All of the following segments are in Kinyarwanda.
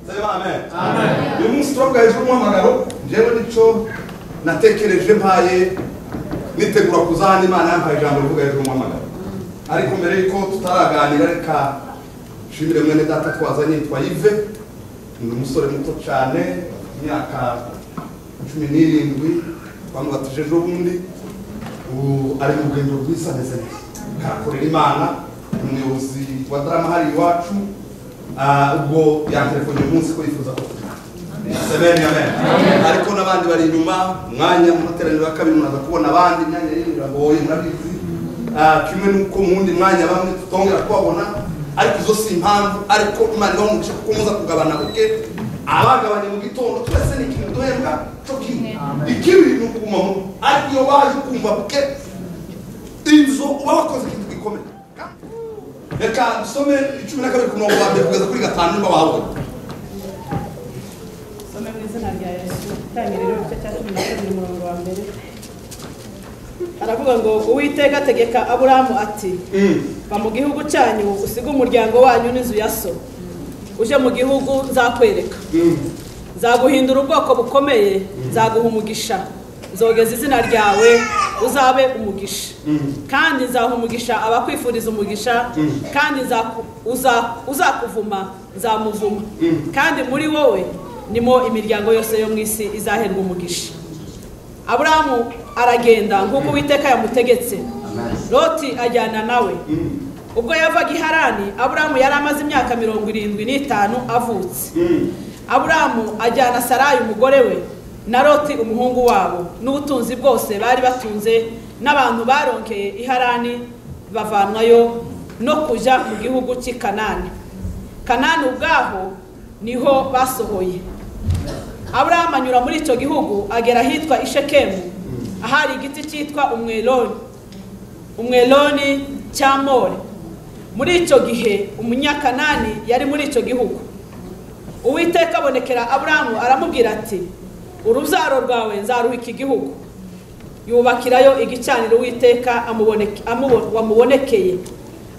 sema amen uyu turavuga hejuru umuhamagaro njyewe nicyo natekereje mpaye nitegura kuzaha imana yampaye ijambo rivuga hejuru umuhamagaro ariko mbere y'uko tutaraganira reka nshimire mwene data twazanye yitwa yive ni umusore muto cyane imyaka cumi n'irindwi bamubatije ejo bundi ubu ari mu rugendo rwiza ameze neza arakorera imana ni umuyobozi wa darama hari iwacu Ah, ubwo yantelefone uyu munsi ko yifuza ko tujyana sebeni amen ariko n'abandi bari inyuma umwanya mu materaniro ya kabiri munaza kubona abandi imyanya y'iyi biragoye murabizi Ah, kimwe n'uko mu wundi mwanya bamwe tutongera kubabona ariko izo si impamvu ariko imana ibaha umugisha kuko muza kugabana ubwe abagabanye mu gitondo twese ni ikintu duhembwa cyo kimwe ikibi ni ukuguma mu ariko iyo waje kumva bwe inzu uba wakoze ikintu gikomeye reka dusome icumi na kabiri ku murongo wa mbere kugeza kuri gatanu niba wabona Some mu izina rya yesu itangiriro rero igice cya cumi na kabiri umurongo wa mbere aravuga ngo uwiteka ategeka aburahamu ati va mu gihugu cyanyu usige umuryango wanyu n'inzu ya so uje mu gihugu nzakwereka nzaguhindura ubwoko bukomeye nzaguha umugisha nzogeza izina ryawe uzabe umugisha kandi nzaha umugisha abakwifuriza umugisha kandi nzaku- uza- uzakuvuma nzamuvuma kandi muri wowe nimo imiryango yose yo mu isi izaherwa umugisha aburahamu aragenda nk'uko uwiteka yamutegetse loti ajyana nawe ubwo yavaga i harani aburahamu yari amaze imyaka mirongo irindwi n'itanu avutse aburahamu ajyana sarayi umugore we na loti umuhungu wabo n'ubutunzi bwose bari batunze n'abantu baronkeye i harani bavanwayo no kujya mu gihugu cy'i kanani kanani ubwaho niho basohoye aburahamu anyura muri icyo gihugu agera ahitwa ishekemu ahari igiti cyitwa umweroni umweroni cy'amore muri icyo gihe umunyakanani yari muri icyo gihugu uwiteka abonekera aburahamu aramubwira ati urubyaro rwawe nzaruha iki gihugu yubakirayo igicaniro uwiteka amuboneke- amubo- wamubonekeye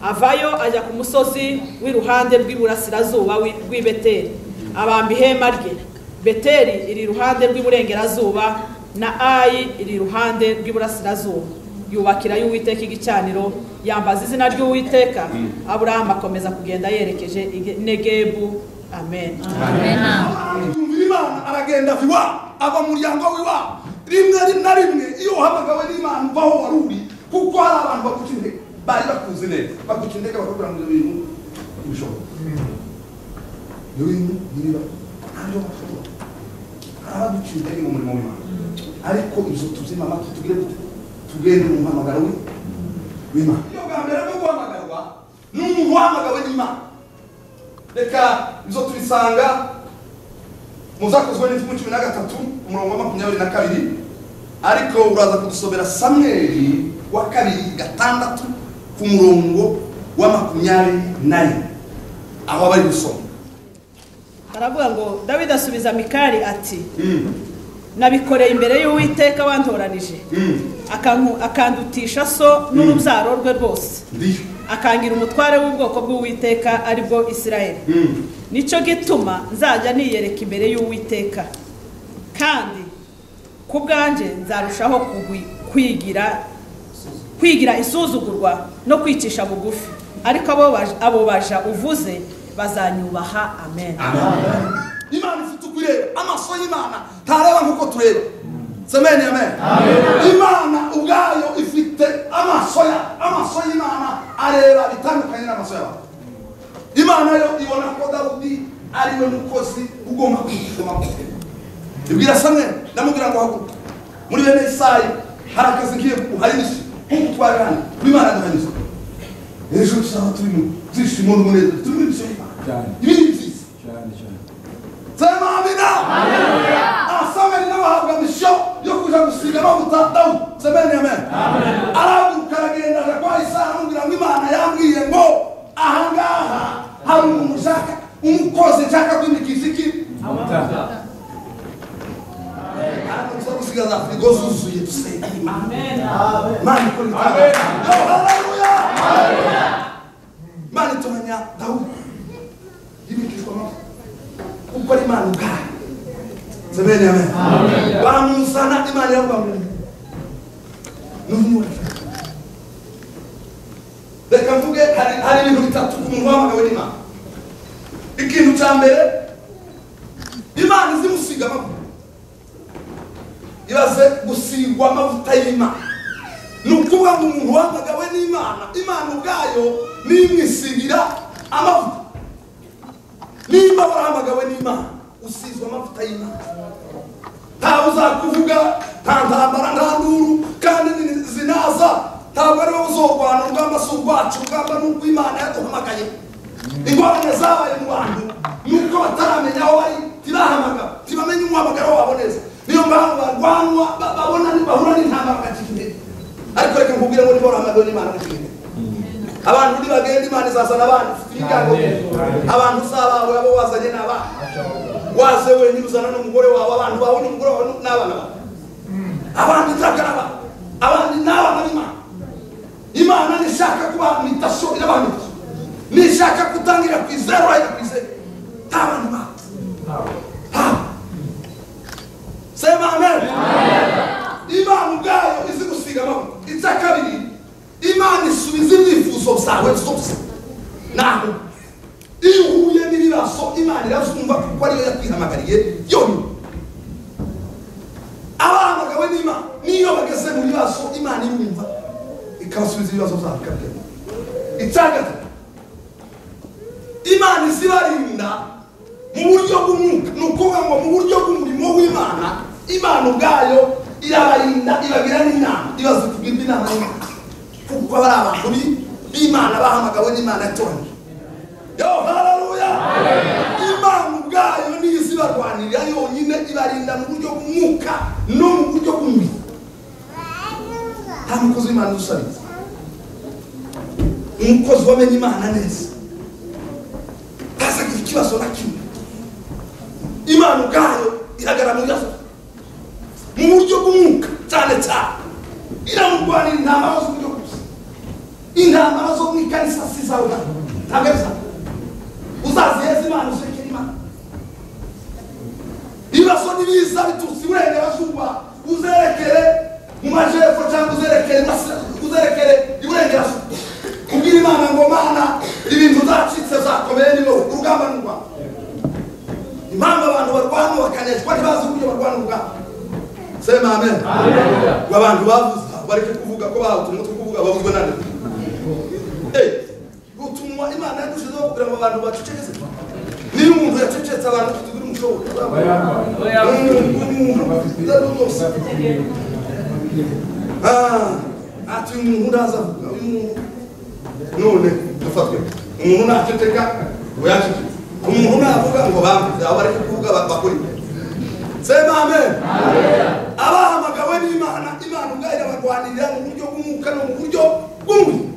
avayo ajya ku musozi w'iruhande rw'iburasirazuba w'i- w'i beteri abamba ihema rye beteri iri iruhande rw'iburengerazuba na ayi iri iruhande rw'iburasirazuba yubakirayo uwiteka igicaniro yambaza izina ry'uwiteka aburahamu akomeza kugenda yerekeje i negebu amen yumvira imana aragenda ava iwabo ava mu muryango w'iwabo rimwe ri- na rimwe iyo uhamagawe n'imana uvaho wari uri kuko hari abantu baguca intege bari bakuzi neza baguca intege bakakubwira ngo ibyo bintu ntibishoboka ibyo bintu biriba ntabyo bashobora hari abaguca intege mu murimo w'imana ariko izo tuzima amatwi tugire gute? tugende mu mpamagaro we w'imana iyo bwa mbere bwo guhamagarwa ni umuntu uhamagawe n'imana reka izo tubisanga muzakozwe n'intumu cumi na gatatu umurongo wa makumyabiri na kabiri ariko uraza kudusomera samweli wa kabiri gatandatu ku murongo wa makumyabiri na rimwe aho bari gusoma baravuga ngo dawidi asubiza mikari ati Mm, nabikoreye imbere y'uwiteka wantoranije mm, akanku- akandutisha so n'urubyaro rwe rwose ndiyo akangira umutware w'ubwoko bw'uwiteka ari bwo isirayeli Mm, nicyo gituma nzajya niyereka imbere y'uwiteka kandi ku bwanjye nzarushaho kugwi- kwigira kwigira isuzugurwa no kwicisha bugufi ariko abo baj- abo baja uvuze bazanyubaha amen imana ifite ukureba amaso y'imana ntareba nk'uko tureba semeni amen imana ubwayo ifite amaso ya amaso y'imana areba bitandukanye n'amaso y'abantu imana yo ibona ko dawudi ari we mukozi ugomba kwishima ibwira samweli ndamubwira ngo haguruka muri bene isayi hari akazi ngiye kuhanyuze nk'uko twabihanira imana duhanyuze ejo tuzaba turi mu byishimo n'umunezero turi muri byishimo Cyane. ibindi byiza cyane cyane sema amina asameni nawe ahabwa misiyo yo kuja gusiga amavuta dawudi semeni amen arahaguruka aragenda aja kwa isaha amubwira ngo imana yambwiye ngo ahangaha hari umuntu ushaka umukozi nshaka kwimikisha iki amata araza gusiga za firigo zuzuye dusenge imana imana ikora Amen. ibitangaza. Yo, haleluya imana itoranya dawudi yimikishwa amavuta kuko ari imana ubwayo zemeni amen baramuzana imana yabwamuriye n'umwuka reka mvuge hari hari ibintu bitatu ku muntu wahamagawe n'imana ikintu cya mbere imana izi gusiga amavuta ibaze gusigwa amavuta y'imana ni ukuvuga ngo umuntu wahamagawe n'imana imana ubwayo nimwisigira amavuta nimba warahamagawe n'imana usizwe amavuta y'imana ntawe uzakuvuga nta ntambara nta nduru kandi ni- zinaza ntabwo ari wowe uzorwana urugamba si urwacu urugamba ni urw'imana yaduhamagaye ingorane zabaye mu bantu ni uko bataramenya aho bari ntibahamagara ntibamenye umuhamagaro wabo neza niyo mpamvu barwanwa ba- babona ni- bahura n'intambara bakiri imbere ariko reka nkubwire ngo niba warahamagawe n'imana bakiri imbere abantu nibagenda imana izazana abana ibigango abantu uzabawe abo wazanye ni abana waze wenyine uzana n'umugore wawe abantu bawe n'umugore wawe n'abana bawe abandi nzagaraba abandi ni abana b'imana imana nishaka kuba mitasho irabana mitasho nishaka kutangira ku izeru irahera ku izeru nta bantu bawe ntawe sema amen imana ubwayo izi gusiga amavuta icya kabiri imana isubiza ibyifuzo byawe byose naho iyo uhuye n'ibibazo imana irazumva kuko ariyo yakwihamagariye yonyine abahamagawe n'imana niyo bageze mu bibazo imana irumva ikabasubiza ibibazo byabo ikabigena icya gatatu imana izibarinda mu buryo bw'umwuka ni ukuvuga ngo mu buryo bw'umurimo w'imana imana ubwayo irabarinda ibagira n'inama ibaza kugirwa inama y'imana kuko bari abantu bi- b'imana bahamagawe n'imana yatoranyije yo hararuya imana ubwayo niyo izibarwanirira yonyine ibarinda mu buryo bw'umwuka no mu buryo bw'umubiri nta mukozi w'imana udusabiriza umukozi wamenya imana neza ntazagira ikibazo na kimwe imana ubwayo iragara mu bibazo mu buryo bw'umwuka cyane cyane iramurwanira intambara z'uburyo bwose intambara zo mu ikanisa si izawe ntabwo ntabwo ari izawe uzaziheza imana usekera imana ibibazo n'ibiza biturutse iburengerazuba uzerekere mu majepfo cyangwa uzerekere iburasira- uzerekere iburengerazuba kubwira imana ngo mana ibintu zacitse zakomeye ni wowe urugamba ni urwawe impamvu abantu barwana bakanezwa ntibazi uburyo barwana urugamba sema amen ngo abantu bavuze bareke kuvuga ko bahuta umutwe kuvuga bavuzwe nane Eh, utunwa imana yadushizeho kugira ngo abantu bacecekeze niyo umuntu yacecetse abantu tugira umushoboro ati uyu muntu uraza avuga uyu muntu none dufatwe umuntu naceceka ngo yaceceke umuntu navuga ngo bambuze aho bari kuvuga bakora imbere sema amen abahamagawe n'imana imana ubwayo irabarwanirira mu buryo bw'umwuka no mu buryo bw'umubiri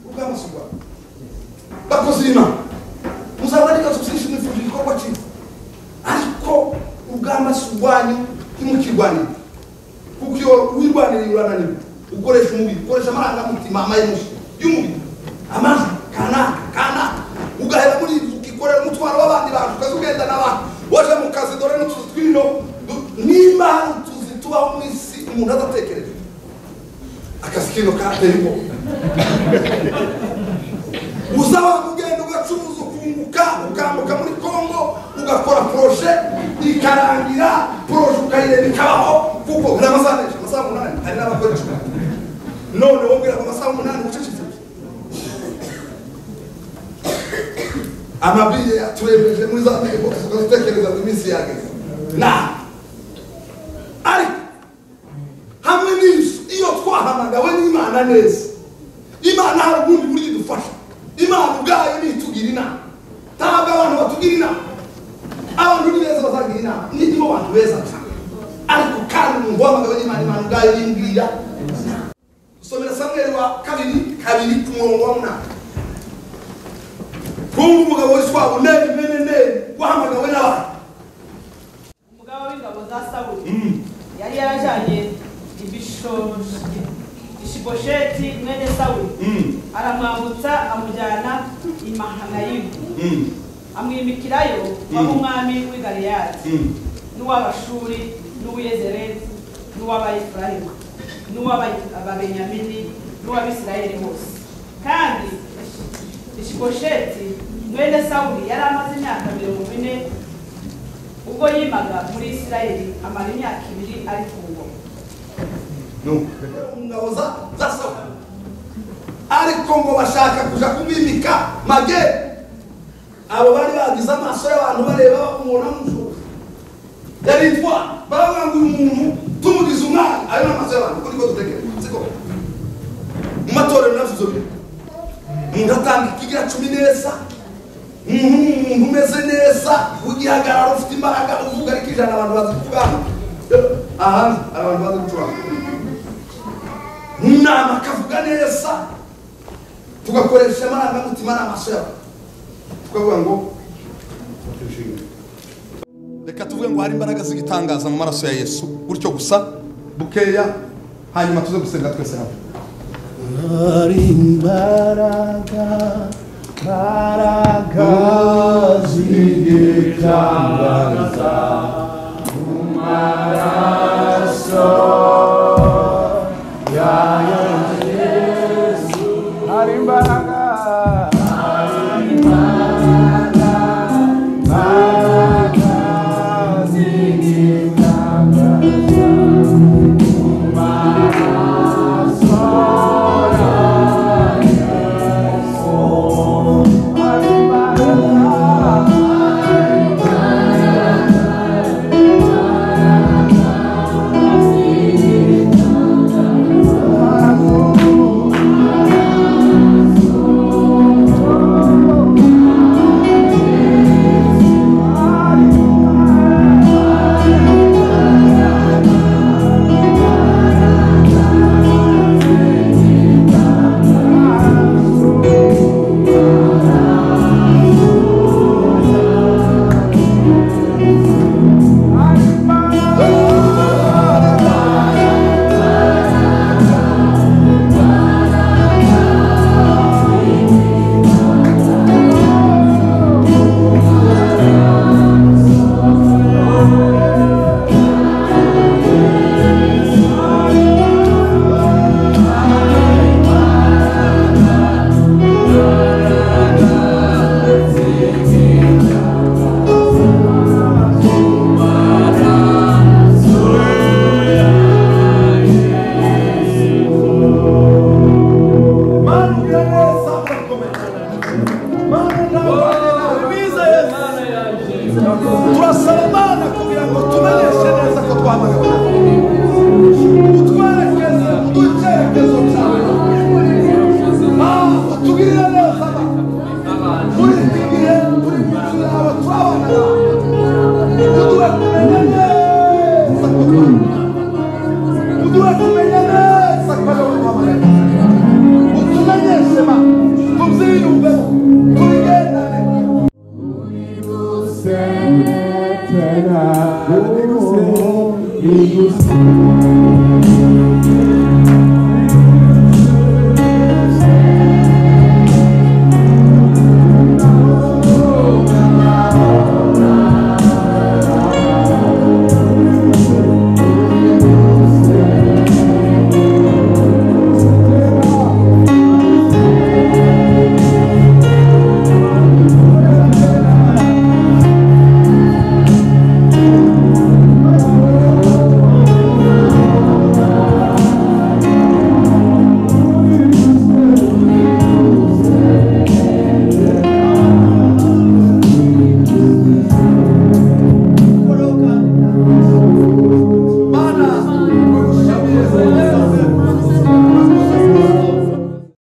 ubw'amasugwa bakoze imana muzaba ari kazi byinshi mwifuje igikorwa cyiza ariko urugamba si urwanyu ntimukirwanire kuko iyo wirwaniriye urananirwa ukoresha umubiri ukoresha amarangamutima amayemushi y'umubiri amajwi kanaka kanaka ugahera muri ibyo ukikorera umutwaro w'abandi bantu ukaza ugenda n'abantu waje mu kazi dore n'utuzi tw'ino du- nimba hari utuzi tubaho mu isi umuntu adatekereje akazi kino kateye ubwoba uzaba ugenda ugacuruza ukunguka ukambuka muri congo ugakora proje ikarangira proje ukayireba ikabaho kuko ni amasaha menshi amasaha umunani hari n'abakora icumi none wowe ubwira ngo amasaha umunani ucecetse amabiye aturemeje muri za tegeko tukadutekereza ngo iminsi yageze na ariko hamwe n'inzu iyo twahamagawe n'imana neza imana hari ubundi buryo idufasha imana ubwayo ntitugira inama ntabwo abantu batugira inama abantu ni beza bazagira inama nibyo abantu beza cyane ariko kandi umuntu wahamagawe n'imana imana ubwayo yimbwira usomera samweri wa kabiri kabiri ku murongo wa munani kumva umugabo witwa uneri mene neri wahamagawe n'abantu umugaba w'ingabo za sawuli yari yarajyanye ibishoshi ishibosheti mwene sawuli aramwambutsa amujyana i mahanayimu amwimikirayo w'umwami w'i galeyadi n'uw'abashuri n'uw'iyezereti n'uw'abayefurayimu n'uw'ababenyamini n'uw'abisirayeli bose kandi ishibosheti mwene sawuli yari amaze imyaka mirongo ine ubwo yimaga muri isirayeli amara imyaka ibiri ari ku ngoma ingabo za za sawuli ariko ngo bashaka kuja kumimika mage abo bari bagize amaso y'abantu bareba umuntu amushuka yari intwari baravuga ngo uyu muntu tumugize umwana ayo ni amaso y'abantu kuko niko dutekereza siko mu matorero nabyo bintu umuntu atanga ikigira cumi neza umuntu ni umuntu umeze neza w'igihagararo ufite imbaraga uvuga ariko ijana abantu bazi kucuranga ahandi abantu bazi gucuranga mu nama akavuga neza tugakoresha amarangamutima n'amaso yawe tukavuga ngo tushimire reka tuvuge ngo hari imbaraga z'igitangaza mu maraso ya yesu gutyo gusa bukeya hanyuma tuze gusenga twese hamwe hari imbaraga imbaraga z'igitangaza mu maraso ya Yesu hari imbaraga Mano, neza urakomeye manu neza turasaba imana kugira ngo tumenyeshe neza ko twamagana utwerekeze mu cyerekezo cyawe Ah, utugirire neza Mana. muri iki gihe muri minsi yawe turabana uduhe kumenya neza ko twamagana uduhe kumenya neza ko ariwowe twamagana utumenyeshe ma tubyiyumvemo tubigendane Tena, Tena, Tena,